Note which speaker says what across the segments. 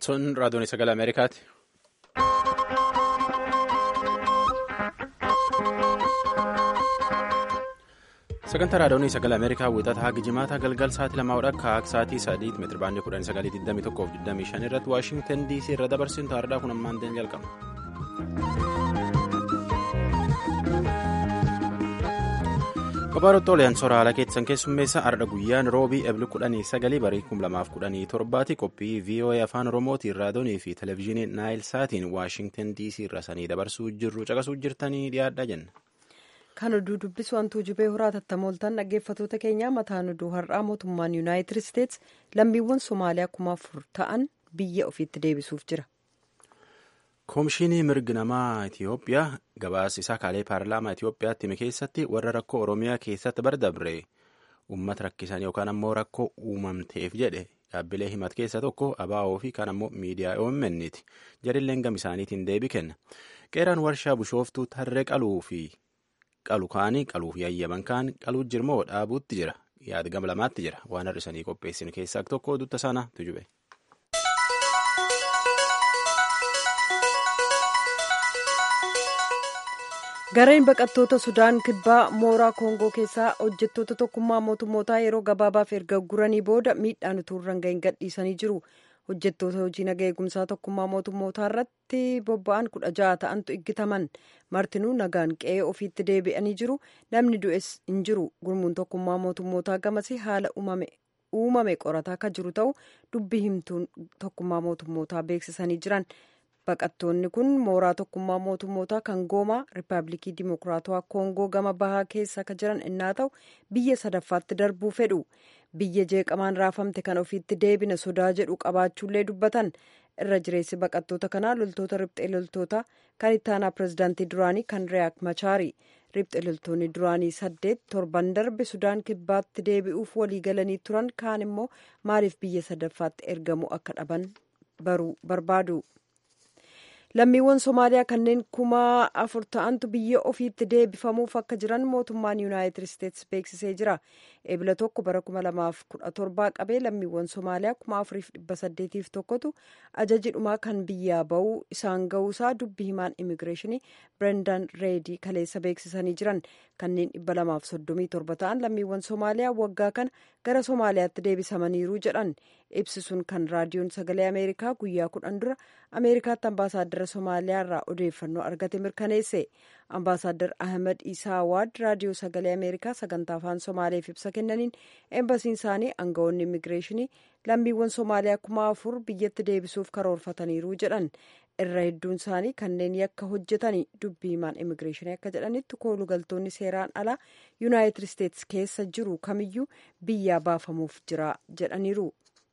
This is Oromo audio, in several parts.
Speaker 1: Sun raadiyoon sagalee Ameerikaati. Sagantaa raadiyoon sagalee Ameerikaa wixata haga jimaataa galgal sa'aatii lamaa akka sa'aatii sadiitti meetira baandii kudhanii sagalii digdamii tokkoof digdamii shan irratti Waashintan DC irra dabarsin taardaa kun ammaan ta'een jalqaba. Babaarottoo Oliyaan Soraa haala keessan keessummeessa ardha guyyaan roobii ebli kudhanii sagalii barii kum lamaaf kudhanii torbaati qophii VOA afaan Oromootiin raadiyoonii fi televezyiinii Naayil Saatiin Waashintan DC irra sanii dabarsuu jirru caqasuu jirtanii dhiyaadhaa jenna.
Speaker 2: Kan oduu dubbisu wantuu jubee horaa tattamooltaan dhaggeeffatoota keenyaa mataan oduu har'aa mootummaan yuunaayitid isteets lammiiwwan Somaaliyaa kuma afur ta'an biyya ofiitti deebisuuf jira.
Speaker 1: Koomishinii mirgi namaa Itiyoophiyaa gabaasa isaa kaalee paarlaamaa Itiyoophiyaatti hime keessatti warra rakkoo Oromiyaa keessatti bardabre uummata rakkisan yookaan ammoo rakkoo uumamteef jedhe dhaabbilee himat keessa tokko ABO fi kan ammoo miidiyaa OMN'ti. Jarilleen gam isaaniitiin deebii kenna. Qeeraan warshaa bishooftuu tarree qaluu fi qalu kaanii qaluuf yayyaban kaan qaluu jirmoo dhaabuutti jira. Yaada gama lamaatti jira. Waan har'isanii qopheessin keessaa tokko dutta sana tujube.
Speaker 2: gareen baqattoota sudaan kibbaa mooraa koongoo keessaa hojjettoota tokkummaa mootummootaa yeroo gabaabaaf erga guranii booda miidhaan utuu irra hin gadhiisanii jiru hojjettoota hojii naga eegumsaa tokkummaa mootummootaa irratti bobba'an kudha ja'a ta'antu iggitaman martinuu nagaan qe'ee ofiitti deebi'anii jiru namni du'es hin jiru gurmuun tokkummaa mootummootaa gamasii haala uumame qorataa akka jiru ta'u dubbii himtuun tokkummaa mootummootaa beeksisanii jiran. baqattoonni kun mooraa tokkummaa mootummootaa kan goomaa riippaabilikii dimokiraatawaa koongoo gama bahaa keessa akka jiran innaa ta'u biyya sadaffaatti darbuu fedhu biyya jeeqamaan raafamte kan ofiitti deebina sodaa jedhu qabaachuullee dubbatan irra jireessi baqattoota kanaa loltoota riphxee loltoota kan ittaanaa pirezidaantii duraanii kan riyaak machaari riphxee loltoonni duraanii saddeet torban darbe sudaan kibbaatti deebi'uuf walii galanii turan kaan immoo maaliif biyya sadaffaatti ergamuu akka dhaban baruu barbaadu. lammiiwwan somaaliyaa kanneen kuma afur ta'antu biyya ofiitti deebifamuuf akka jiran mootummaan yuunaayitid isteetsi beeksisee jira eebila tokko bara kuma lamaaf kudha torbaa qabee lammiiwwan somaaliyaa kuma afuriif dhibba saddeetiif tokkotu ajajidhumaa kan biyyaa ba'uu isaan ga'uusaa dubbii himaan immigireeshinii birendan reedii kaleessa beeksisanii jiran kanneen dhibba lamaaf soddomii torba ta'an lammiiwwan somaaliyaa waggaa kana gara somaaliyaatti deebisamaniiru jedhan ibsisuun kan raadiyoon sagalee ameerikaa guyyaa kudhan dura ameerikaatti ambaasaaddara somaaliyaa irraa odeeffannoo argate mirkaneesse ambaasaaddar ahmed isaa waad raadiyoo sagalee ameerikaa sagantaa afaan somaaleef ibsa kennaniin eembasiin isaanii aangawoonni immigireeshinii lammiiwwan somaaliyaa kuma afur biyyatti deebisuuf karoorfataniiru jedhan irra hedduun isaanii kanneen yakka hojjetanii dubbii himaan immigireeshinii akka jedhanitti koolugaltoonni seeraan alaa yuunaayitid isteetsi keessa jiru kamiyyuu biyyaa baafamuuf jira jedhaniiru.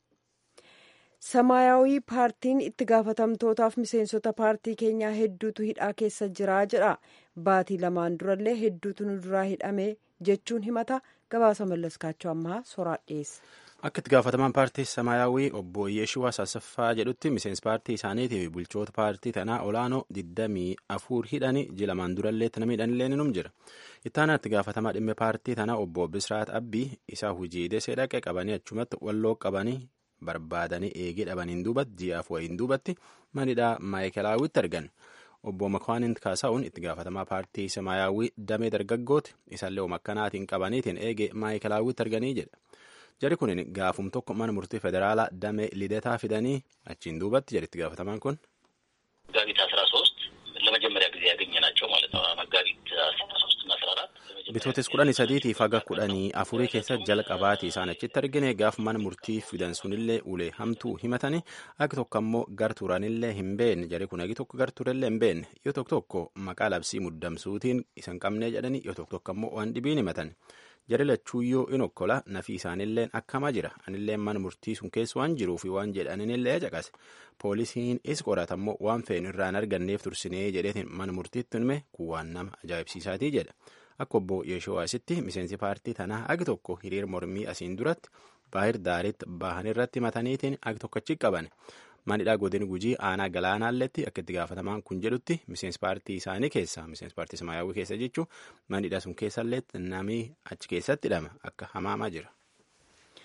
Speaker 2: samaayawii paartiin itti gaafatamtootaaf miseensota paartii keenyaa hedduutu hidhaa keessa jira jedha baatii lamaan durallee hedduutu nu duraa hidhame jechuun himata gabaasa mallaskaachuu ammaa soraa dhiyeessa.
Speaker 1: Akka itti gaafatamaan paartii Samaayyaawii obbo Yeeshuwaa Saasaffaa jedhutti miseensi paartii isaaniitii fi bulchoota paartii tanaa olaanoo 24 hidhanii ji lamaan durallee nama hidhanillee ni jira. Ittaanaa itti gaafatamaa dhimma paartii tanaa obbo Bisraat Abbii isaa hujii desee dhaqee qabanii achumatti walloo qabanii barbaadanii eegee dhabaniin duubatti ji'aaf wayiin duubatti manidhaa maayikelaawwitti argan. Obbo Makwaaniin Kaasaa'uun itti gaafatamaa paartii Samaayyaawii damee dargaggooti isaallee makkanaatiin qabaniitiin eegee maayikelaawwitti arganii jedha. Jari kun gaafum tokko mana murtii federaalaa damee lidetaa fidanii achiin duubatti jedhe itti gaafatamaan kun.
Speaker 3: መጋቢት አስራ ሶስት ለመጀመሪያ ጊዜ ያገኘናቸው ማለት ነው። መጋቢት አስራ ሶስት እና አስራ አራት
Speaker 1: Bitootes kudhanii sadiitiif haga kudhanii afurii keessatti jalqabaati isaan achitti argine gaaf mana murtii fidan sunillee ulee hamtuu himatanii akka tokko ammoo gar turanillee hin beekne jari kun agi tokko gar turellee hin beekne yoo tokko tokko maqaa labsii muddamsuutiin isan qabnee jedhanii yoo tokko tokko ammoo waan dhibiin himatan. jari lachuuyyoo in okkola nafi isaanilleen akkamaa jira anilleen mana murtii sun keessa waan jiruufi waan jedhaninillee caqase poolisiin is qoratammoo waan feenu irraan arganneef tursinee jedheetiin mana murtiitti hime kun waan nama ajaa'ibsiisaatii jedha akka obbo Yeeshuwaasitti miseensi paartii tanaa agi tokko hiriir mormii asiin duratti baahir daariitti bahan irratti mataniitiin agi tokko achi qaban manidhaa godin gujii aanaa galaanaalletti akka itti gaafatamaan kun jedhutti miseensi paartii isaanii keessa miseensi paartii samaayyaawwii keessa jechuun manidhaa sun keessallee namni achi keessatti hidhama akka hamaamaa jira.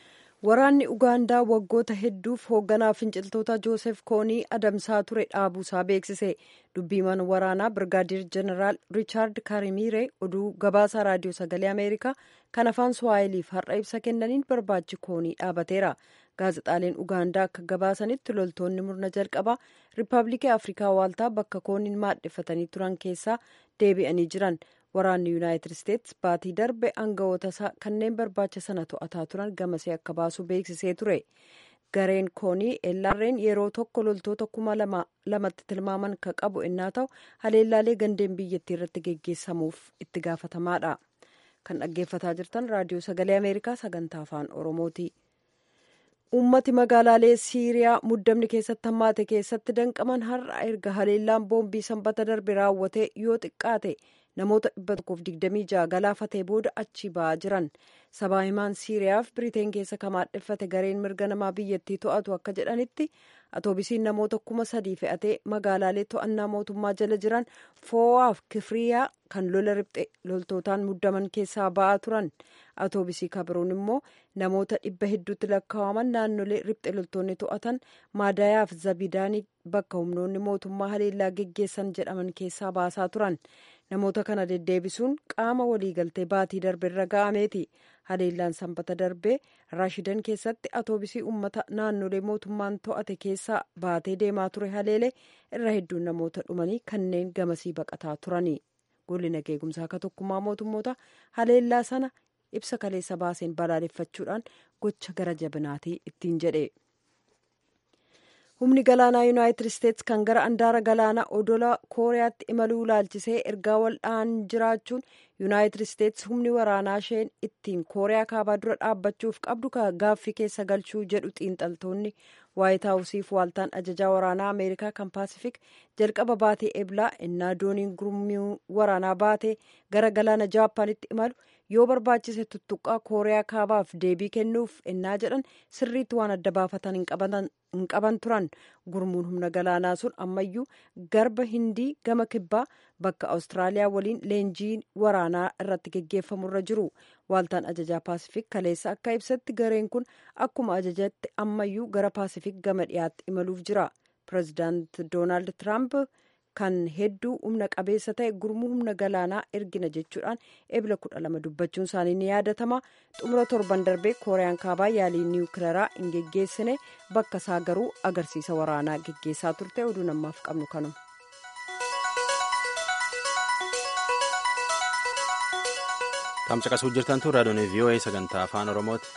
Speaker 2: waraanni ugaandaa waggoota hedduuf hoogganaa finciltoota joosef koonii adamsaa ture dhaabuusaa beeksise dubbiiman waraanaa birgaadir jeneraal riichaard kaarimiire oduu gabaasaa raadiyoo sagalee ameerikaa kan afaan suwaayiliif har'a ibsa kennaniin barbaachi koonii dhaabateera gaazexaaleen ugaandaa akka gabaasanitti loltoonni murna jalqabaa riippaabilikii afrikaa waaltaa bakka kooniin maadheffatanii turan keessaa deebi'anii jiran waraanni yuunaayitid isteetsi baatii darbe aangawoota isaa kanneen barbaacha sana to'ataa turan gamasee akka baasu beeksisee ture gareen koonii ellaarreen yeroo tokko loltoota kuma lamatti tilmaaman ka qabu ennaa ta'u haleellaalee gandeen biyyattii irratti geggeessamuuf itti gaafatamaadha kan dhaggeeffataa jirtan raadiyoo sagalee ameerikaa sagantaa afaan oromooti. ummati magaalaalee siiriyaa muddamni keessatti hammaate keessatti danqaman har'a erga haleellaan boombii sanbata darbe raawwatee yoo xiqqaate namoota 126 galaafatee booda achi ba'aa jiran sabaa himaan siiriyaaf biriteen keessa kamaadheffate gareen mirga namaa biyyattii to'atu akka jedhanitti atoobisiin namoota kuma sadii fe'atee magaalaalee to'annaa mootummaa jala jiran foo'aaf kifriyaa kan lola ribxe loltootaan muddaman keessaa ba'aa turan atoobisii kabiroon immoo namoota dhibba hedduutti lakkaa'aman naannolee ribxe loltoonni to'atan maadayaaf zabidaanii bakka humnoonni mootummaa haleellaa geggeessan jedhaman keessaa baasaa turan namoota kana deddeebisuun qaama waliigaltee baatii darbe irra ga'ameeti haleellaan sanbata darbee raashidan keessatti atoobisii ummata naannolee mootummaan to'ate keessaa baatee deemaa ture haleelee irra hedduun namoota dhumanii kanneen gamasii baqataa turani golli nageegumsaa akka tokkummaa mootummoota haleellaa sana ibsa kaleessa baaseen balaaleffachuudhaan gocha gara jabinaatii ittiin jedhe. humni galaanaa yuunaayitid isteetsi kan gara andaara galaanaa odola kooriyaatti imaluu ilaalchisee ergaa waldhaan jiraachuun yuunaayitid isteetsi humni waraanaa isheen ittiin kooriyaa kaabaa dura dhaabbachuuf qabdu gaaffii keessa galchuu jedhu xiinxaltoonni waayit haawusiif waaltaan ajajaa waraanaa ameerikaa kan paasifik jalqaba baatee eblaa innaa dooniin gurmuu waraanaa baatee gara galaana jaapaanitti imalu yoo barbaachise tuttuqqaa kooriyaa kaabaaf deebii kennuuf innaa jedhan sirriitti waan adda baafatan hin qaban turan gurmuun humna galaanaa sun ammayyuu garba hindii gama kibbaa bakka awustiraaliyaa waliin leenjii waraanaa irratti geggeeffamurra jiru waaltaan ajajaa paasifik kaleessa akka ibsatti gareen kun akkuma ajajatti ammayyuu gara paasifik gama dhiyaatti imaluuf jira pireezidaant doonaald tiraamp kan hedduu humna qabeessa ta'e gurmuu humna galaanaa ergina jechuudhaan ebla kudha lama dubbachuun isaanii ni yaadatama xumura torban darbee kooriyaan kaabaa yaalii niwukileeraa hin geggeessine bakka isaa garuu agarsiisa waraanaa geggeessaa turte oduu namaaf qabnu kanuma.
Speaker 1: Tamsa qasuu jirtantu raadiyoon VOA sagantaa afaan Oromooti.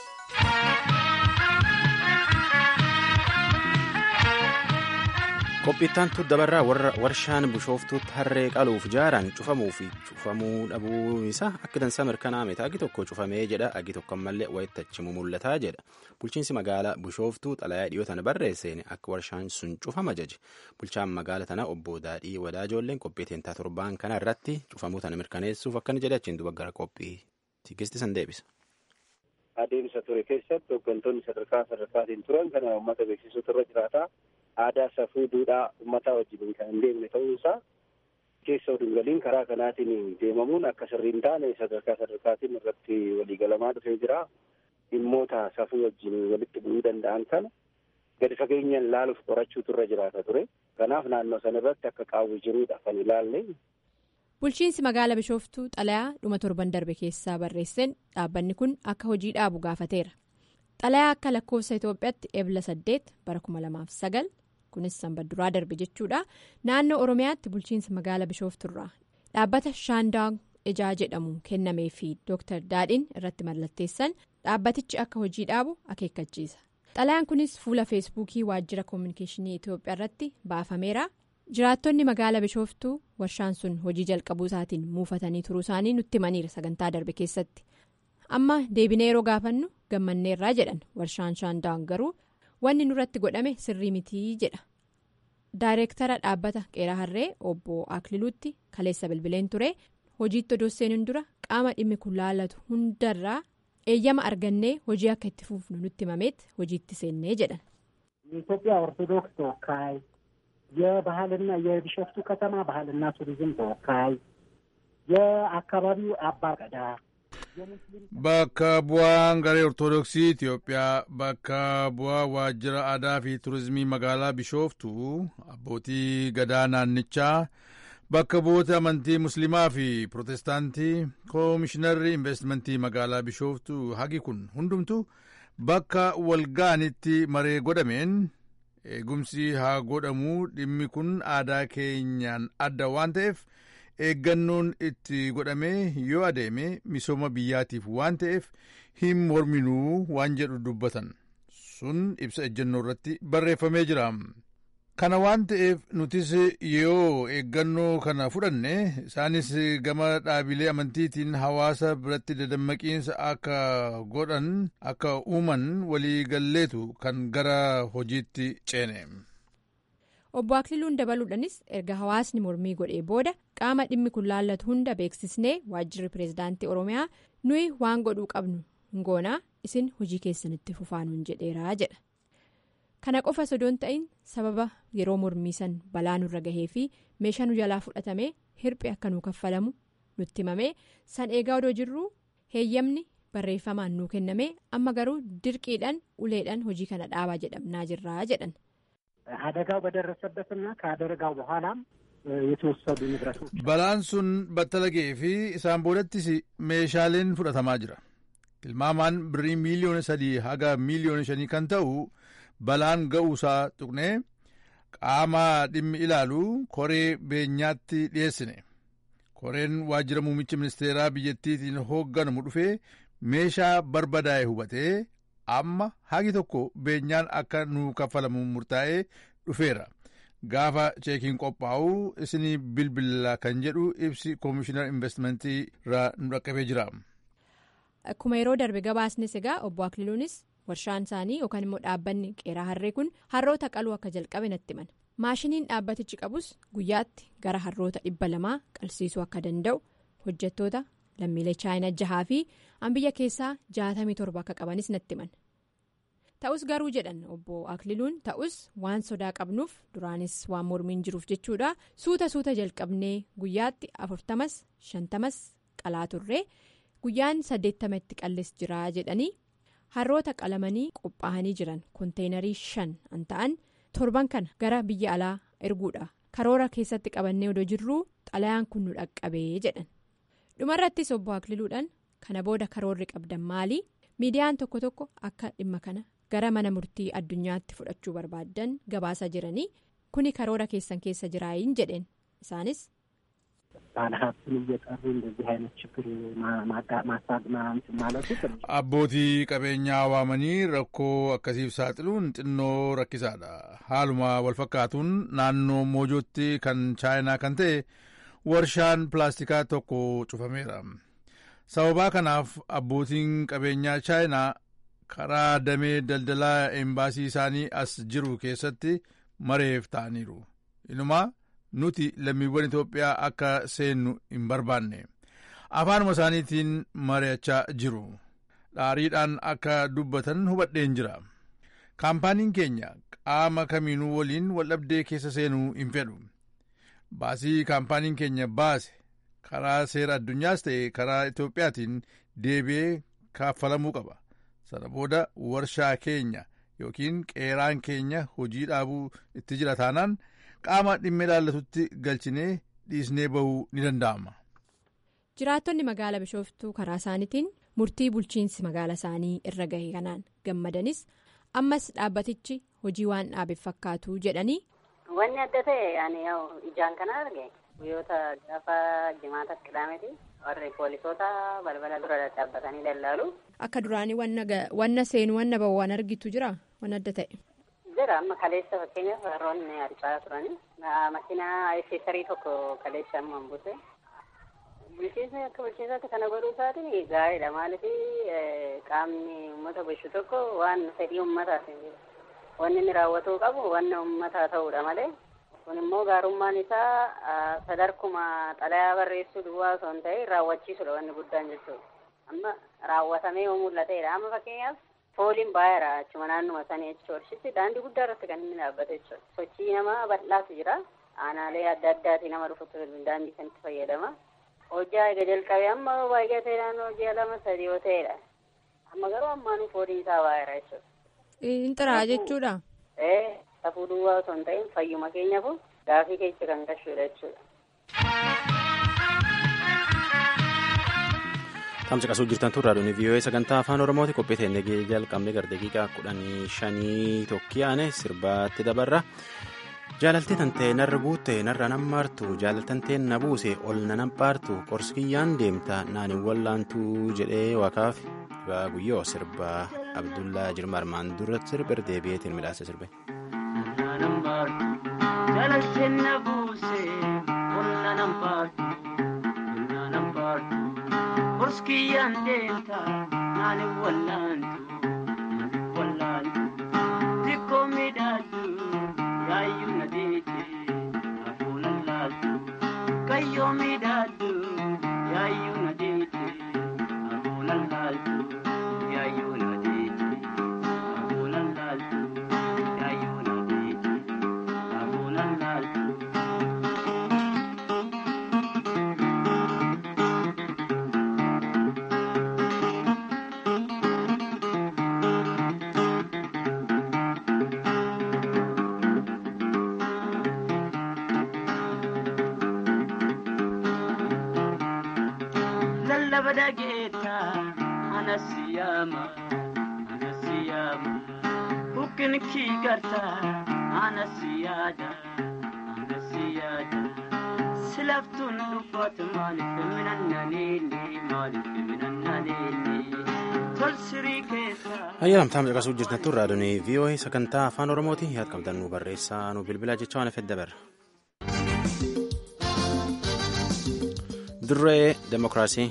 Speaker 1: qophiittantu dabarraa warra warshaan bishooftuutti harree qaluuf jaaran cufamuu fi cufamuu dhabuu isaa akka dansaa mirkanaa'ame agi tokko cufamee jedha agi tokko ammallee wayittachimu mul'ataa jedha bulchiinsi magaalaa bishooftuu xalayaa dhiyootan barreesseen akka warshaan sun cufama jaje bulchaan magaala tana obbo daadhii wadaajoolleen qophii teentaa torbaan kana irratti cufamuu tana mirkaneessuuf akkana jedhe achiin duba gara qophii tigisti san deebisa.
Speaker 4: adeemsa ture keessatti hooggantoonni sadarkaa sadarkaatiin turan kana uummata beeksisuutu irra jiraata. aadaa safuu duudhaa uummataa wajjin kan hin deemne ta'uunsaa keessa oduu galiin karaa kanaatiin deemamuun akka sirrii hin taane sadarkaa sadarkaatiin irratti waliigalamaa dhufee jira. Dhimmoota safuu wajjin walitti bu'uu danda'an kana gadi fageenyaan laaluuf qorachuutu irra jiraata ture. Kanaaf naannoo sana irratti akka qaawwi jiruudha kan ilaalle.
Speaker 5: Bulchiinsi magaala Bishooftuu xalayaa dhuma torban darbe keessaa barreesseen dhaabbanni kun akka hojii dhaabu gaafateera. Xalayaa akka lakkoofsa Itoophiyaatti ebla saddeet bara kuma lamaaf sagal kunis sanbadduraa darbe jechuudha naannoo Oromiyaatti bulchiinsa magaala Bishoofturraa dhaabbata shaandaang ijaa jedhamu kennamee fi Dr. Daadhiin irratti mallatteessan dhaabbatichi akka hojii dhaabu akeekkachiisa. Xalayaan kunis fuula feesbuukii waajjira koominikeeshinii Itoophiyaa irratti baafameera. jiraattonni magaala bishooftuu warshaan sun hojii jalqabuu isaatiin muufatanii turuu isaanii nutti himaniira sagantaa darbe keessatti amma deebinee yeroo gaafannu gammanneerraa jedhan warshaan shaandaan garuu wanni nurratti godhame sirrii mitii jedha daayireektara dhaabbata qeeraa harree obbo akliluutti kaleessa bilbileen ture hojiitti odoo seenuun dura qaama dhimmi kun laallatu hundarraa eeyyama argannee hojii akka itti fuufnu nutti himameet hojiitti seennee jedhan.
Speaker 6: የባህልና የቢሾፍቱ ከተማ ባህልና ቱሪዝም ተወካይ፣ የአካባቢው አባ ገዳ፣
Speaker 7: bakka bu'aan garee ortodoksii Itoophiyaa bakka bu'aa waajjira aadaa fi turizimii magaalaa Bishooftuu abbootii gadaa naannichaa bakka bu'oota amantii musliimaa fi pirootestaantii koomishinarri investimentii magaalaa Bishooftuu hagi kun hundumtu bakka walgaanitti maree godhameen eegumsi haa godhamuu dhimmi kun aadaa keenyaan adda waan ta'eef eeggannoon itti godhamee yoo adeeme misooma biyyaatiif waan ta'eef hin morminuu waan jedhu dubbatan sun ibsa ejjennoo irratti barreeffamee jira. Kana waan ta'eef nutis yoo eeggannoo kana fudhanne isaanis gama dhaabilee amantiitiin hawaasa biratti dadammaqiinsa akka godhan akka uuman walii galleetu kan gara hojiitti ceene.
Speaker 5: Obbo Akliluun dabaluudhanis erga hawaasni mormii godhee booda qaama dhimmi kun laallatu hunda beeksisnee waajjirri pireezidaantii Oromiyaa nuyi waan godhuu qabnu ngoonaa isin hojii keessanitti fufaanuun jedheeraa jedha. Kana qofa sodoon ta'in sababa yeroo mormii san balaa nurra gahee fi meeshaa nu jalaa fudhatamee hirphee akka nuu kaffalamu nutti himamee san eegaa odoo jirru heeyyamni barreeffamaan nuu kennamee amma garuu dirqiidhaan uleedhaan hojii kana dhaabaa jedhamnaa jirraa jedhan.
Speaker 6: አደጋው በደረሰበትና ከአደጋው በኋላም የተወሰዱ ንብረቶች
Speaker 7: balaan sun battala ga'ee fi isaan booddattis meeshaaleen fudhatamaa jira tilmaamaan birrii miiliyoona sadii haga miiliyoona shanii kan ta'u balaan ga'uusaa tuqnee qaama dhimmi ilaalu koree beenyaatti dhiyeessine koreen waajjira muummicha ministeeraa biyyattiitiin hoogganamu dhufee meeshaa barbadaa'e hubatee amma hagi tokko beenyaan akka nu kaffalamu murtaa'ee dhufeera gaafa cheekiin qophaa'u isinii bilbila kan jedhu ibsi koomishinar investimentii irraa nu dhaqqabee jira.
Speaker 5: Akkuma yeroo darbe gabaasnes egaa obbo Akliluunis warshaan isaanii yookaan immoo dhaabbanni qeeraa harree kun harroota qaluu akka jalqabe natti himani. Maashiniin dhaabbatichi qabus guyyaatti gara harroota dhibba lamaa qalsiisuu akka danda'u hojjettoota lammiilee chaayinaa jahaa fi biyya keessaa jaatamii torba akka qabanis natti himan. Ta'us garuu jedhan obbo Akliluun ta'us waan sodaa qabnuuf duraanis waan mormiin jiruuf jechuudha suuta suuta jalqabnee guyyaatti afurtamas shantamas qalaa turree guyyaan saddeettama itti qallis jira jedhanii harroota qalamanii qophaa'anii jiran konteenarii shan an ta'an torban kana gara biyya alaa erguudha karoora keessatti qabannee odoo jirruu xalayaan kun nu dhaqqabee jedhan. dhumarrattis obbo Akliluudhaan kana booda karoorri qabdan maali miidiyaan tokko tokko akka dhimma kana gara mana murtii addunyaatti fudhachuu barbaadan gabaasa jiranii kuni karoora keessan keessa jiraayin jedheen isaanis.
Speaker 6: ባለሀብትን እየጠሩ እንደዚህ አይነት ችግር ማሳድ ማለቱ
Speaker 7: abbootii qabeenyaa waamanii rakkoo akkasiif saaxiluun xinnoo rakkisaadha haaluma walfakkaatuun naannoo moojootti kan chaayinaa kan ta'e. warshaan pilaastikaa tokko cufameera sababaa kanaaf abbootiin qabeenyaa chaayinaa karaa damee daldalaa embaasii isaanii as jiru keessatti mareef ta'aniiru inumaa nuti lammiiwwan itoophiyaa akka seennu hin barbaanne afaanuma isaaniitiin mari'achaa jiru dhaariidhaan akka dubbatan hubadheen jira kaampaaniin keenya qaama kamiinuu waliin waldhabdee keessa seenuu hin fedhu. baasii kaampaaniin keenya baase karaa seera addunyaas ta'e karaa itoophiyaatiin deebi'ee kaffalamuu qaba sana booda warshaa keenya yookiin qeeraan keenya hojii dhaabuu itti jira taanaan qaama dhimma ilaallatutti galchinee dhiisnee bahuu ni danda'ama.
Speaker 5: jiraattonni magaalaa bishooftuu karaa isaaniitiin murtii bulchiinsi magaala isaanii irra gahe kanaan gammadanis ammas dhaabbatichi hojii waan dhaabeef fakkaatu jedhanii.
Speaker 8: Wanni adda ta'e ani ijaan kana arge guyyoota gaafa jimaatas qidaameeti warri poolisoota balbala dura dhaabbatanii dallaalu.
Speaker 5: Akka duraanii wanna seenu wanna bahu waan argitu jira waan adda ta'e.
Speaker 8: Jira amma kaleessa fakkeenyaaf warroonni harcaa turani makiinaa esesarii tokko kaleessa amma buuse. Bulchiinsa akka bulchiinsaatti kana godhuu isaatiin gaariidha maaliif qaamni uummata bulchu tokko waan fedhii uummataati. Wanni inni raawwatuu qabu wanna uummataa ta'uudha malee kun immoo gaarummaan isaa sadarkuma xalayaa barreessuu duwwaa osoo hin ta'in raawwachiisudha wanni guddaan jechuudha. Amma raawwatamee yoo mul'ateedha. Amma fakkeenyaaf fooliin baay'eedha achuma naannuma sanii jechuudha. Daandii guddaa irratti kan inni dhaabbate jechuudha. Sochii namaa bal'aatu jira. Aanaalee adda addaatii nama dhufutu daandii kanatti fayyadama. hojjaa eega jalqabee amma baay'atee naannoo ji'a lama sadii yoo ta'edha. Amma garuu ammaan foolii isaa baay'eera jechuudha.
Speaker 5: Inxiraa jechuudha.
Speaker 8: Ee safuu duwwaa osoo hin ta'in fayyuma keenyaaf gaafii keessa kan gashuudha jechuudha.
Speaker 1: Tamsa qasuu jirtan turraa dhuni vii'oo'ee sagantaa afaan oromooti qophii teennee jalqabne gara daqiiqaa kudhanii shanii tokkiyaane sirbaatti dabarra. Jaalaltee tantee narra guutte narra nan maartu jaalaltantee na buuse ol na nan paartu qorskiyyaan deemta naan hin wallaantu jedhee waaqaaf guyyoo sirba Abdullaa Jirma armaan dura sirba deebi'eetiin midhaasa sirbe.
Speaker 9: Jaalaltee na buuse ol na nan paartu na nan paartu. Qorskiyyaan deemta naan hin wallaantu wallaantu xiqqoo miidhagdu yaayyuu na deete hafuuna laaltu kayyoo miidhagdu yaayyuu na deete hafuuna laaltu yaayyuu na deete hafuuna laaltu yaayyuu na deete hafuuna laaltu. lallaba dhageetta anasiyama anasiyama buqqin kii garta anasiyaada anasiyaada silaftuun dubbatu maaliif minannaneenne maaliif minannaneenne tol sirii keessa.
Speaker 1: Ayyaanamtaa miidhagasuuf jirtan turraa dhuni vii'oo'ee sagantaa afaan oromooti yaad qabdan nu barreessaa nu bilbilaa jecha waan fedda bara. Dirree Demokiraasii.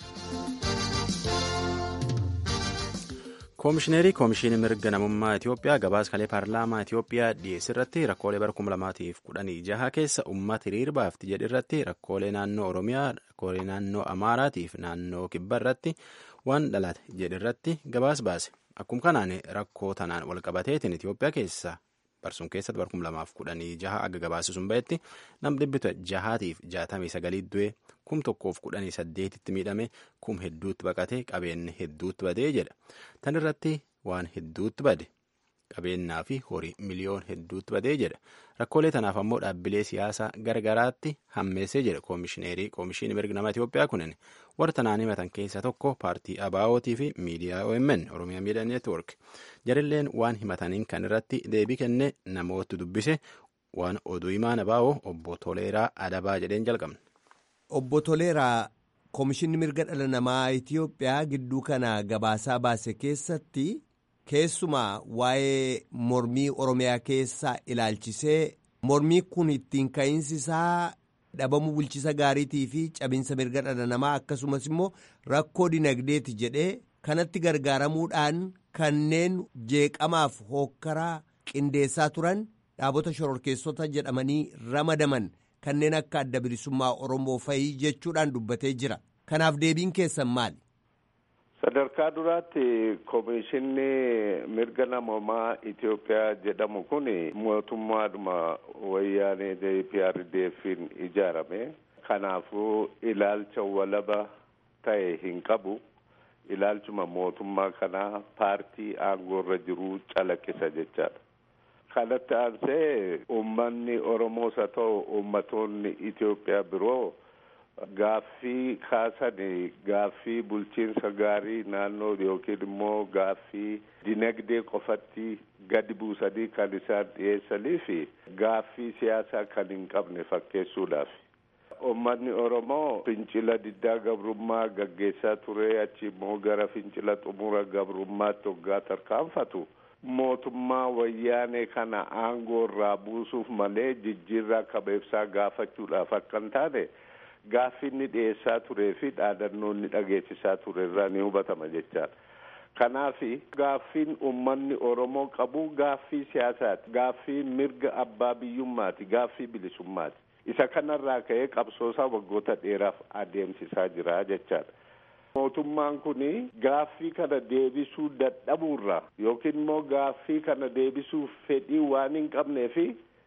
Speaker 1: Koomishineerii Koomishinii Mirga Namummaa Itoophiyaa gabaaskalee paarlaamaa Itoophiyaa dhiyeessuu irratti rakkoolee bara kuma lamaatiif kudhanii jaha keessa uummata hiriir baafti jedhe irratti rakkoolee naannoo Oromiyaa, rakkoolee naannoo Amaaraatiif naannoo Kibba irratti waan dhalate jedhe irratti gabaas baase. Akkuma kanaan rakkoo tanaan wal qabateetiin Itoophiyaa keessa barsuun keessatti bara kuma lamaaf kudhanii jaha aga gabaasisuun bahetti nam dhibbita jahaatiif jaatamii sagalii du'e kum tokkoof kudhanii saddeetitti miidhame kum hedduutti baqate qabeenyi hedduutti badee jedha. Tan irratti waan hedduutti bade qabeenyaa fi horii miliyoon hedduutti badee jedha. Rakkoolee tanaaf ammoo dhaabbilee siyaasaa gargaraatti hammeessee jedha koomishineerii koomishinii mirga nama Itoophiyaa kunin warra tanaan himatan keessaa tokko paartii ABO'tii fi miidiyaa OMN Oromiyaa Miidiyaa Neetwoork jarilleen waan himataniin kan irratti deebii kenne namoota dubbise waan oduu himaan ABO obbo Toleeraa Adabaa jedheen jalqabne.
Speaker 10: Obbo Toleeraa koomishinni mirga dhala namaa Itoophiyaa gidduu kana gabaasaa baase keessatti keessumaa waa'ee mormii Oromiyaa keessaa ilaalchisee mormii kun ittiin ka'iinsi isaa dhabamuu bulchisa gaariitii fi cabinsa mirga dhala namaa akkasumas immoo rakkoo dinagdeeti jedhee kanatti gargaaramuudhaan kanneen jeeqamaaf hookkaraa qindeessaa turan dhaabota shororkeessota jedhamanii ramadaman kanneen akka adda bilisummaa Oromoo fa'ii jechuudhaan dubbatee jira. Kanaaf deebiin keessan maali?
Speaker 11: Sadarkaa duraatti koomishinni mirga namoomaa Itoophiyaa jedhamu kun mootummaadhuma wayyaanee DPRDF'n ijaarame. Kanaafuu ilaalcha walaba ta'e hin qabu. Ilaalchuma mootummaa kanaa paartii aangoorra jiru calaqqisa jechaadha. Kanatti aansee uummanni Oromoos haa ta'u uummatoonni Itoophiyaa biroo gaaffii kaasan gaaffii bulchiinsa gaarii naannoo yookiin immoo gaaffii dinagdee qofatti gadi buusanii kan isaan dhiyeessanii fi gaaffii siyaasaa kan hin qabne fakkeessuudhaaf. Uummanni Oromoo fincila diddaa gabrummaa gaggeessaa ture achi immoo gara fincila xumura gabrummaatti hoggaa tarkaanfatu. mootummaa wayyaanee kana aangoo irraa buusuuf malee jijjiirraa kabeebsaa gaafachuudhaaf akka hin taane gaaffii inni dhiyeessaa turee fi dhaadannoo inni dhageessisaa ture irraa ni hubatama jechaadha. Kanaaf gaaffiin uummanni Oromoo qabu gaaffii siyaasaati. Gaaffii mirga abbaa biyyummaati. Gaaffii bilisummaati. Isa kanarraa ka'ee qabsoosaa waggoota dheeraaf adeemsisaa jira jechaadha. mootummaan kun gaaffii kana deebisuu dadhabuurra yookiin immoo gaaffii kana deebisuuf fedhii waan hin qabnee fi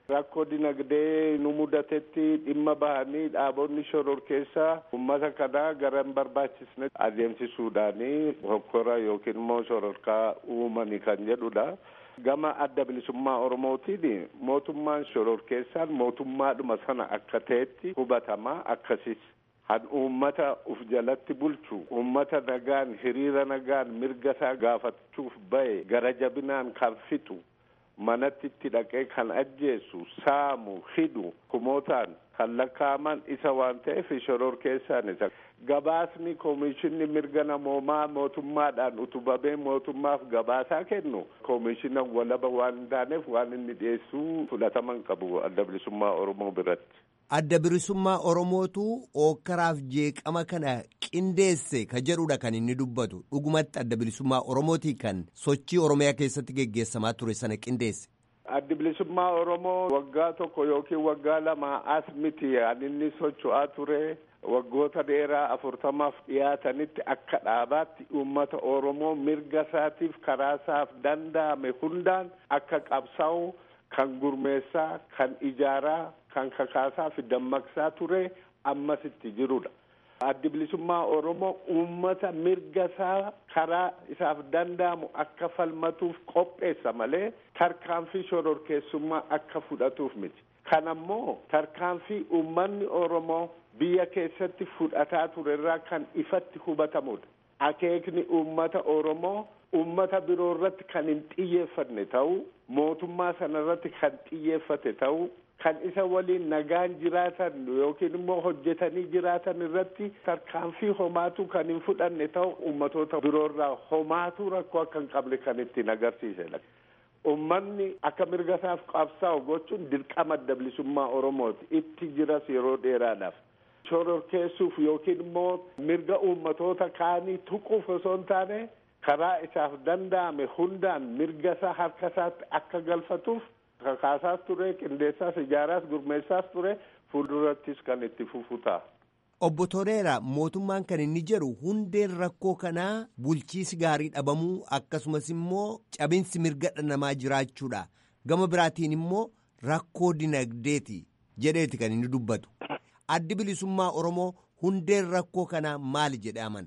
Speaker 11: rakkoo dinagdee nu mudatetti dhimma bahanii dhaabonni shororkeessaa ummata kanaa gara hin barbaachisne adeemsisuudhaani hokkora yookiin immoo shororkaa uumani kan jedhudha. Gama adda bilisummaa Oromootiin mootummaan shororkeessaan mootummaadhuma sana akka ta'etti hubatamaa akkasis han uummata uf jalatti bulchu uummata nagaan hiriira nagaan mirga isaa gaafachuuf bahe gara jabinaan kan fixu manatti itti dhaqee kan ajjeesu saamu hidhu kumootaan kan lakkaa'aman isa waan ta'eef shororkeessaan isa gabaasni koomishinni mirga namoomaa mootummaadhaan utubamee mootummaaf gabaasaa kennu koomishina walaba waan hin taaneef waan inni dhiyeessuu fudhataman qabu adda bilisummaa oromoo biratti.
Speaker 10: Adda bilisummaa Oromootu ookkaraaf jeeqama kana qindeesse ka jedhudha kan inni dubbatu dhugumatti adda bilisummaa Oromootii kan sochii Oromiyaa keessatti geggeessamaa ture sana qindeesse.
Speaker 11: Addi bilisummaa Oromoo waggaa tokko yookiin waggaa lama as miti an inni socho'aa ture waggoota dheeraa afurtamaaf dhiyaatanitti akka dhaabaatti uummata Oromoo mirga isaatiif karaa isaaf danda'ame hundaan akka qabsaa'u kan gurmeessaa kan ijaaraa kan kakaasaa fi dammaqsaa ture ammasitti jirudha. Addi bilisummaa Oromoo uummata mirga isaa karaa isaaf danda'amu akka falmatuuf qopheessa malee tarkaanfii shororkeessummaa akka fudhatuuf miti. Kana ammoo tarkaanfii uummanni Oromoo biyya keessatti fudhataa ture irraa kan ifatti hubatamudha. Akeekni uummata Oromoo uummata biroo irratti kan hin xiyyeeffanne ta'uu mootummaa sana irratti kan xiyyeeffate ta'uu kan isa waliin nagaan jiraatan yookiin immoo hojjetanii jiraatan irratti tarkaanfii homaatu kan hin fudhanne ta'u ummatoota biroorraa homaatu rakkoo akka hin qabne kan ittiin agarsiisedha. Ummanni akka mirga isaaf qabsaa'u gochuun dirqama adda bilisummaa Oromooti. Itti jiras yeroo dheeraadhaaf. Shororkeessuuf yookiin immoo mirga ummatoota kaanii tuquuf osoo hin taane karaa isaaf danda'ame hundaan mirga isaa harka isaatti akka galfatuuf kakaasaas ture qindeessaas ijaaraas gurmeessaas ture fuuldurattis kan itti fufu ta'a.
Speaker 10: Obbo Toleeraa mootummaan kan inni jedhu hundeen rakkoo kanaa bulchiisi gaarii dhabamuu akkasumas immoo cabinsi mirga namaa jiraachuudha. Gama biraatiin immoo rakkoo dinagdeeti jedheeti kan inni dubbatu. Addi bilisummaa Oromoo hundeen rakkoo kanaa maali jedhee amana?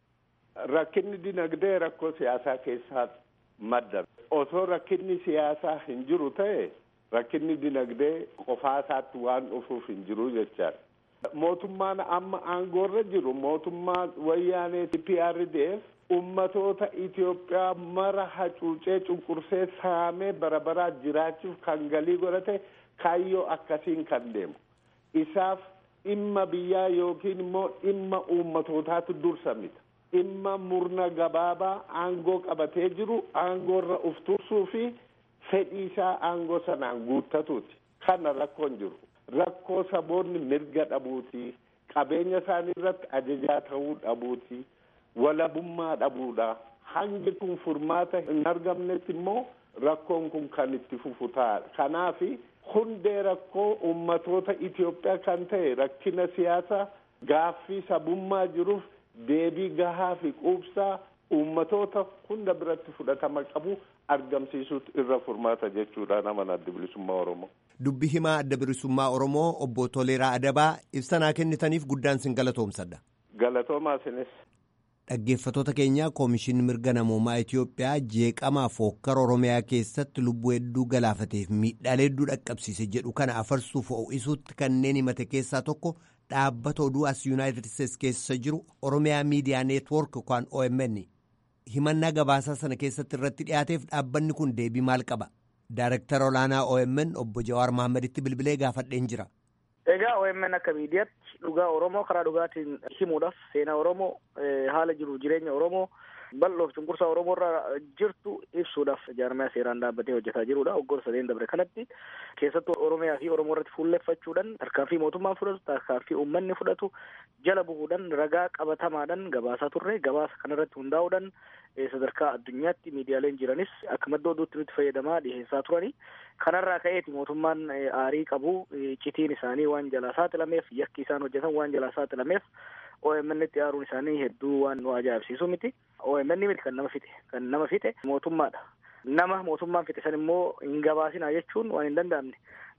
Speaker 11: Rakkinni dinagdee rakkoo siyaasaa keessaa madda. Osoo rakkinni siyaasaa hin jiru ta'e rakkinni dinagdee qofaa isaatti waan dhufuuf hin jiru jechaadha. Mootummaan amma aangoorra jiru mootummaa wayyaanee PRDF ummatoota Itoophiyaa mara hacuucee cunqursee saamee bara baraa jiraachuuf kan galii godhate kaayyoo akkasiin kan deemu. Isaaf dhimma biyyaa yookiin immoo dhimma ummatootaatu dursa mita. dhimma murna gabaabaa aangoo qabatee jiru aangoorra uf tursuu fi fedhii isaa aangoo sanaan guuttatuuti. Kana rakkoon jiru. Rakkoo saboonni mirga dhabuuti. Qabeenya isaanii irratti ajajaa ta'uu dhabuuti. Walabummaa dhabuudha. Hangi kun furmaata hin argamnetti immoo rakkoon kun kan itti fufu ta'a. Kanaafi hundee rakkoo ummatoota Itoophiyaa kan ta'e rakkina siyaasaa gaaffii sabummaa jiruuf deebii gahaa fi quubsaa uummatoota hunda biratti fudhatama qabu argamsiisuutu irra furmaata jechuudha nama adda bilisummaa Oromoo.
Speaker 10: Dubbi himaa adda bilisummaa Oromoo obbo Toleeraa Adabaa ibsanaa kennitaniif guddaan sin galatoomsadha.
Speaker 11: Galatoomaa sinis.
Speaker 10: Dhaggeeffatoota keenya Koomishinni Mirga Namoomaa Itoophiyaa jeeqamaaf hokkara Oromiyaa keessatti lubbuu hedduu galaafateef miidhaalee hedduu dhaqqabsiise jedhu kana afarsuuf ho'isuutti kanneen himate keessaa tokko dhaabbata oduu as yuunaayitid isteetsi keessa jiru oromiyaa miidiyaa neetwoork yookaan omn himannaa gabaasaa sana keessatti irratti dhiyaateef dhaabbanni kun deebii maal qaba daarektara olaanaa omn obbo jawaar mahaammaditti bilbilee gaafadheen jira.
Speaker 12: egaa omn akka miidiyaatti dhugaa oromoo karaa dhugaatiin himuudhaaf seenaa oromoo haala jiru jireenya oromoo bal'oof cunqursaa oromoo irra jirtu ibsuudhaaf jaarmaya seeraan dhaabbatee hojjetaa jirudha waggoota sadeen dabre kanatti keessattuu oromiyaa fi oromoo irratti fuulleffachuudhaan tarkaanfii mootummaan fudhatu tarkaanfii uummanni fudhatu jala bu'uudhaan ragaa qabatamaadhaan gabaasaa turre gabaasa kanarratti hundaa'uudhaan sadarkaa addunyaatti miidiyaaleen jiranis akka madda oduutti nutti fayyadamaa dhiheessaa turani kanarraa ka'eeti mootummaan aarii qabu citiin isaanii waan jalaa saaxilameef yakki isaan hojjetan waan jalaa saaxilameef OMN itti aaruun isaanii hedduu waan nu ajaa'ibsiisu miti. OMN miti kan nama fixe kan nama fixe mootummaadha. Nama mootummaan fixe san immoo hin gabaasinaa jechuun waan hin danda'amne.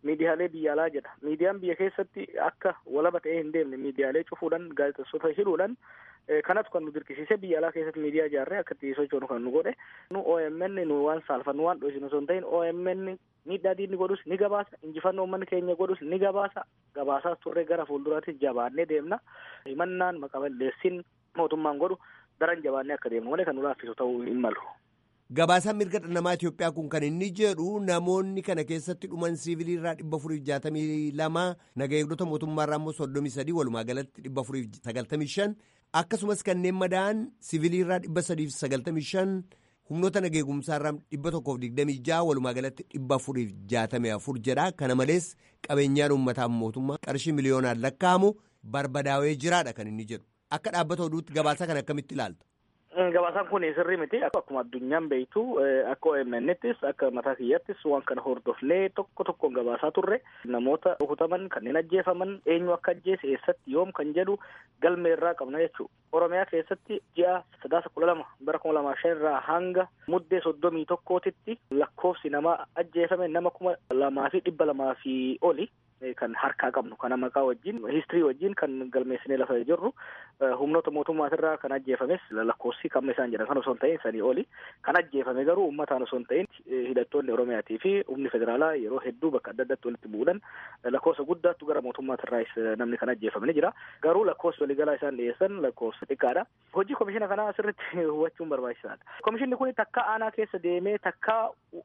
Speaker 12: miidiyaalee biyya alaa jedha miidiyaan biyya keessatti akka walaba ta'ee hin deemne miidiyaalee cufuudhaan gaazexeessota hidhuudhaan kanatu kan nu dirqisiise biyya alaa keessatti miidiyaa ijaarree akka itti sochoonu kan nu godhe nu OMN nu waan saalfannu waan dhoosinu osoo hin ta'in OMN miidhaa diinni godhus ni gabaasa injifannoo uummanni keenya godhus ni gabaasa gabaasaas turre gara fuulduraatti jabaannee deemna himannaan maqaballeessin mootummaan godhu daran jabaannee akka deemnu malee kan nu laaffisu ta'uu hin malu.
Speaker 10: Gabaasaan mirga dhala namaa Itoophiyaa kun kan inni jedhu namoonni kana keessatti dhuman siivilii irraa dhibba afuriif jaatamii lama naga eegdota mootummaa irraa immoo soddomii sadii walumaa galatti dhibba afuriif sagaltamii shan akkasumas kanneen madaa'an siivilii irraa dhibba sadiif sagaltamii shan humnoota nageegumsaa irraa dhibba tokkoof digdamii jaha walumaa galatti dhibba afuriif jaatamii afur jedha kana malees qabeenyaan uummataa mootummaa qarshii miliyoonaan lakkaa'amu barbadaawee jiraadha kan inni jedhu akka dhaabbata oduutti gabaasa kana akkamitti ilaalta.
Speaker 12: Gabaasaan kun sirrii miti akkuma addunyaan beektu akka OMN'ttis akka mataa kiyyattis waan kana hordofnee tokko tokkoon gabaasaa turre namoota rukutaman kanneen ajjeefaman eenyu akka ajjeese eessatti yoom kan jedhu galmee irraa qabna jechuudha. Oromiyaa keessatti ji'a sadaasa kudha lama bara kuma lamaa shan irraa hanga muddee soddomii tokkootitti lakkoofsi nama ajjeefame nama kuma lamaa fi dhibba lamaa fi oli. kan harkaa qabnu kana maqaa wajjin histirii wajjin kan galmeessinee lafa jirru humnoota mootummaatirraa kan ajjeefames lakkoofsi kamma isaan jedhan kan osoo hin ta'in sanii oli kan ajjeefame garuu uummataan osoo hin ta'in hidhattoonni oromiyaatii fi humni federaalaa yeroo hedduu bakka adda addaatti walitti bu'uudhaan lakkoofsa guddaattu gara mootummaatirraas namni kan ajjeefame ni jira garuu lakkoofsi waliigalaa isaan dhiyeessan lakkoofsa xiqqaadha hojii komishina kanaa asirratti hubachuun barbaachisaadha komishinni kun takka aanaa keessa deemee takka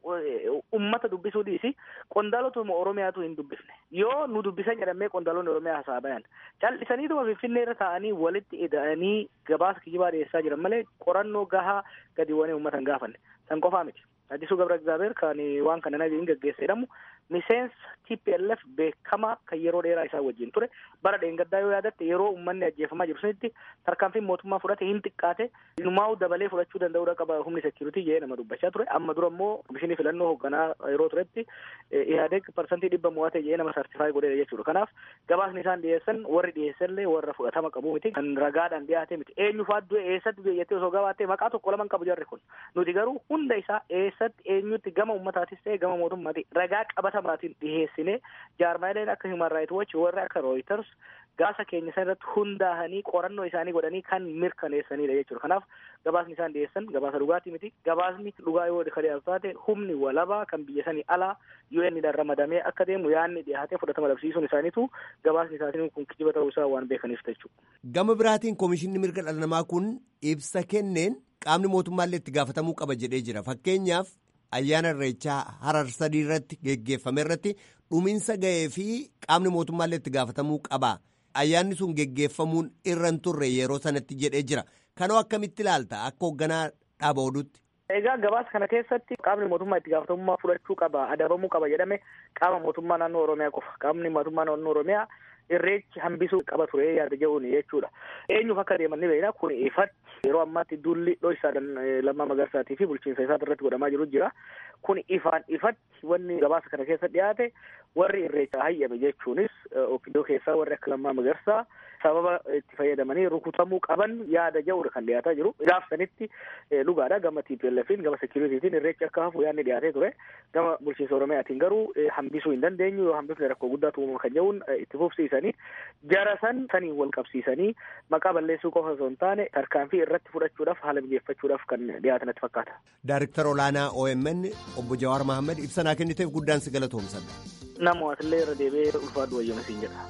Speaker 12: ummata dubbisuu dhiisi qondaalotuma oromiyaatu hin dubbifne yoo nu dubbisan jedhamee qondaalonni oromiyaa hasaa bayan cal'isaniituma finfinnee irra taa'anii walitti ida'anii gabaasa kijibaa dhiyeessaa jiran malee qorannoo gahaa gadi bu'anii uummatan gaafanne san qofaa miti addisuu gabra egzaabeer kan waan kana nageen gaggeessa jedhamu miseensa TPLF beekamaa kan yeroo dheeraa isaa wajjin ture bara dheengaddaa yoo yaadatte yeroo uummanni ajjeefamaa jiru sunitti tarkaanfiin mootummaa fudhate hin xiqqaate inumaa'u dabalee fudhachuu danda'uudha qaba humni sekiuritii jedhee nama dubbachaa ture amma dura immoo komishinii filannoo hoogganaa yeroo turetti ihaadeg parsantii dhibba mo'ate jedhee nama sartifaayi godheera jechuudha kanaaf gabaasni isaan dhiyeessan warri dhiyeessallee warra fudhatama qabu miti kan ragaadhaan dhiyaate miti eenyu fa'aa du'e eessatti du'e jettee osoo gabaattee maqaa tokko laman qabu jarri kun nuti garuu hunda isaa eessatti eenyutti gama ummataatis ta'e gama mootummaati ragaa qabatamaatiin dhiheessine jaarmaaleen akka human right watch warri akka reuters gaasa keenya san irratti hundaa'anii qorannoo isaanii godhanii kan mirkaneessanidha jechuudha kanaaf gabaasni isaan dhiyeessan gabaasa dhugaatii miti gabaasni dhugaa yoo kan dhiyaatu taate humni walabaa kan biyya sanii alaa UN dhaan ramadamee akka deemu yaanni dhiyaatee fudhatama dhabsiisuun isaaniitu gabaasni isaanii kun kijiba ta'uu isaa waan beekaniif jechuudha.
Speaker 10: Gama biraatiin komishinni mirga dhala namaa kun ibsa kenneen qaamni mootummaallee itti gaafatamuu qaba jedhee jira fakkeenyaaf ayyaana irreechaa harar sadii irratti geggeeffame irratti dhuminsa ga'ee fi qaamni mootummaallee itti gaafatamuu qaba ayyaanni sun geggeeffamuun irra hin turre yeroo sanatti jedhee jira kanoo akkamitti ilaalta akka hoogganaa dhaaba oduutti.
Speaker 12: Egaa gabaasa kana keessatti qaamni mootummaa itti gaafatamummaa fudhachuu qaba adabamuu qaba jedhame qaama mootummaa naannoo oromiyaa qofa qaamni mootummaa naannoo oromiyaa irreechi hambisuu qaba ture yaada jedhuun jechuudha. Eenyuuf akka deeman ni beekna kun ifatti yeroo ammaatti dulli dho'isaadhaan lammaa magarsaatii fi bulchiinsa isaa irratti godhamaa jiru jira. Kun ifaan ifatti wanni gabaasa kana keessa dhiyaate warri irreecha hayyame jechuunis opiidoo keessaa warri akka lammaa magarsaa sababa itti fayyadamanii rukutamuu qaban yaada jedhuudha kan dhiyaataa jiru. Gaaf sanitti dhugaadha gama TPLFin gama sekiritiitiin irreechi akka hafu yaadni dhiyaatee ture. Gama bulchiinsa Oromiyaatiin garuu hambisuu hin dandeenyu yoo hambifne rakkoo guddaatu uumama kan jedhuun itti fufsiisanii jara san saniin wal qabsiisanii maqaa balleessuu qofa osoo hin taane tarkaanfii irratti fudhachuudhaaf haala mijeeffachuudhaaf kan dhiyaatan itti fakkaata.
Speaker 10: Daariktara olaanaa OMN obbo Jawaar Mahammad ibsanaa kenniteef guddaan si galatoomsadha.
Speaker 12: Nama wasillee irra deebi'ee ulfaadhu wayyama siin jedha.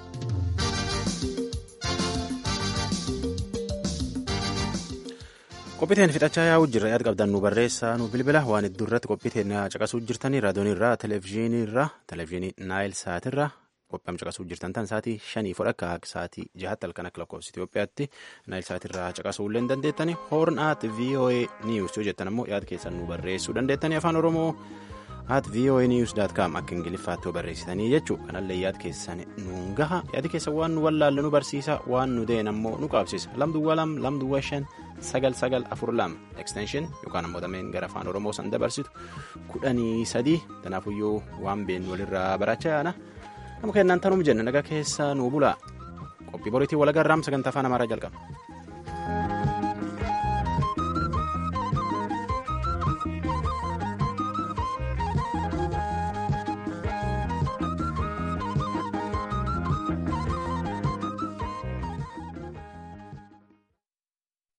Speaker 1: qophiiteen fixachaa yaa'uu jirra yaada qabdan nu barreessaa nu bilbila waan iddoo irratti qophiiteen caqasuu jirtanii raadiyoon irraa televezyiinii irraa televezyiinii naayil saatirraa qophiin caqasuu jirtan tan sa'aatii shanii fudha akka sa'aatii jahatti halkan akka lakkoofsa Itoophiyaatti naayil saatirraa caqasuu illee dandeettanii hoorn at voa news yoo jettan ammoo yaada keessan nu barreessuu dandeettanii afaan oromoo at voa news dot com akka ingiliffaatti yoo barreessitanii jechuudha kanallee yaada keessan nuun gaha yaadi keessan waan nu wallaalle nu barsiisa waan nu deen ammoo nu qaabsisa lamduwwa lam lamduwwa shan sagal sagal afur lama extension yookaan ammoo dameen gara afaan oromoo san dabarsitu kudhanii sadii kanaafuyyuu waan beenu walirraa barachaa yaana nama kennaan tanuma jenna nagaa keessa nuu bulaa qophii boriitii walagarraam sagantaa afaan amaaraa jalqaba.